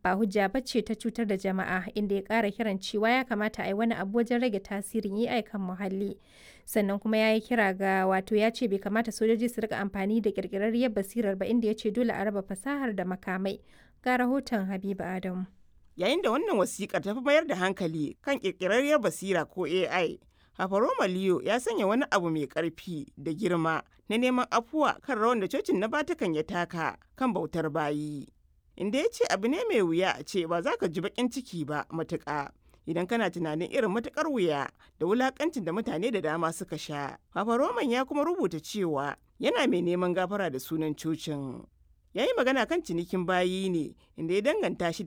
ba hujja ba ce ta cutar da jama'a inda ya ƙara kiran cewa ya kamata a yi wani abu wajen rage tasirin AI kan muhalli. Sannan kuma ya yi kira ga wato ya ce bai kamata sojoji su rika amfani da ƙirƙirarriyar basirar ba inda ya ce dole a raba fasahar da makamai. Ga rahoton Habiba Adamu. Yayin da wannan wasiƙar ta fi mayar da hankali kan ƙirƙirarriyar basira ko AI, Hafaroma Leo ya sanya wani abu mai ƙarfi da girma na neman afuwa kan rawan da cocin na Vatican ya taka kan bautar bayi. Inda ya ce abu ne mai wuya a ce ba za ka ji baƙin ciki ba matuƙa. Idan kana tunanin irin matuƙar wuya da wulaƙancin da mutane da dama suka sha. Roman ya kuma rubuta cewa yana mai neman gafara da sunan cocin. Ya yi magana kan cinikin bayi ne inda ya danganta shi